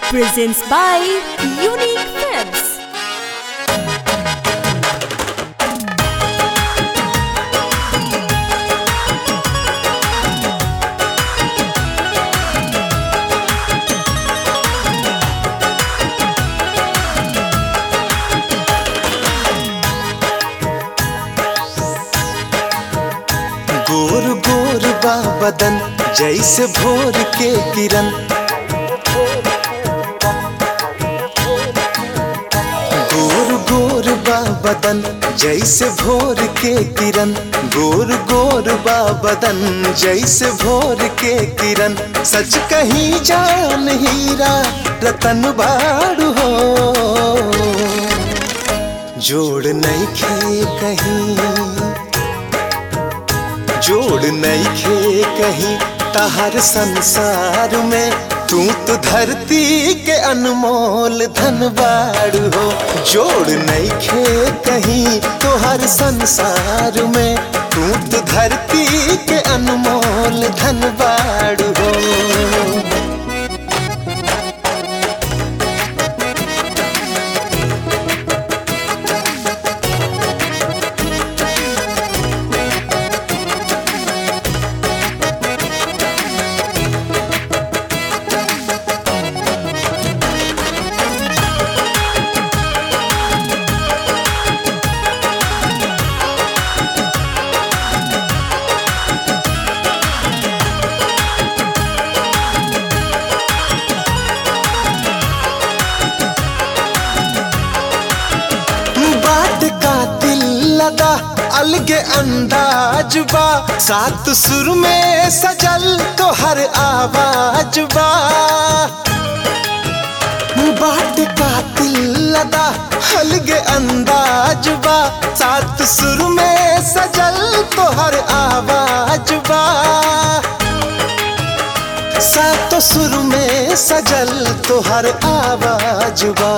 presents by Unique Films. गोर गोर बा बदन जैसे भोर के किरण गोर गोर बा बदन जैसे भोर के किरण गोर गोर बा बदन जैसे भोर के किरण सच कहीं जान हीरा रतन बाड़ू हो जोड़ नहीं खे कहीं जोड़ नहीं खे कहीं तहर संसार में तू तो धरती के अनमोल धनबाड़ हो जोड़ नहीं खे कहीं तो हर संसार में तू तो धरती के अनमोल धनबाड़ हो बाट का दिल लगा अलगे अंदाज बा सात सुर में सजल तो हर आवाज बा बाट का दिल लगा अलगे अंदाज बा सात सुर में सजल तो हर आवाज बा सात सुर में सजल तो हर आवाज बा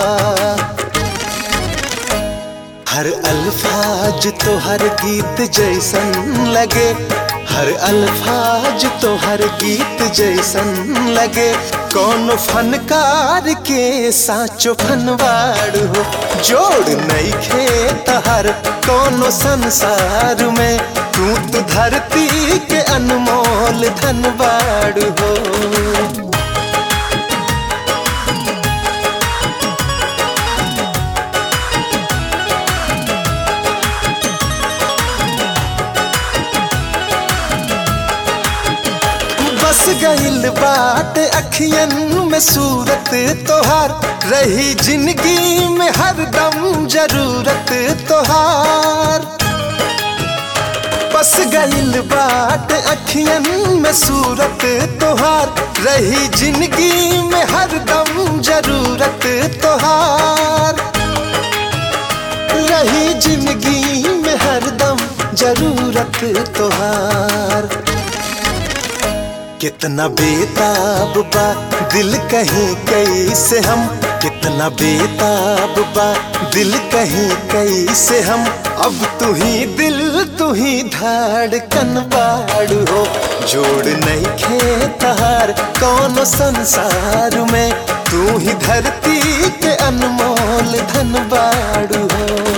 हर अल्फाज तो हर गीत जैसन लगे हर अल्फाज तो हर गीत जैसन लगे कौन फनकार के साचो फनवाड़ हो जोड़ नहीं खे तहर कौन संसार में तू तो धरती के अनमोल धनबाड़ हो बस गइल बाट अखियन में सूरत तोहार रही जिंदगी में हरदम जरूरत तोहार बस गइल बाट अखियन में सूरत तोहार रही जिंदगी में हरदम जरूरत तोहार रही जिंदगी में हरदम जरूरत तोहार कितना बेताब बा दिल कहीं कैसे हम कितना बेताब बा दिल कहीं कैसे हम अब तू ही दिल तू ही धड़कन बाड़ हो जोड़ नहीं खे तहार कौन संसार में तू ही धरती के अनमोल धन बाड़ हो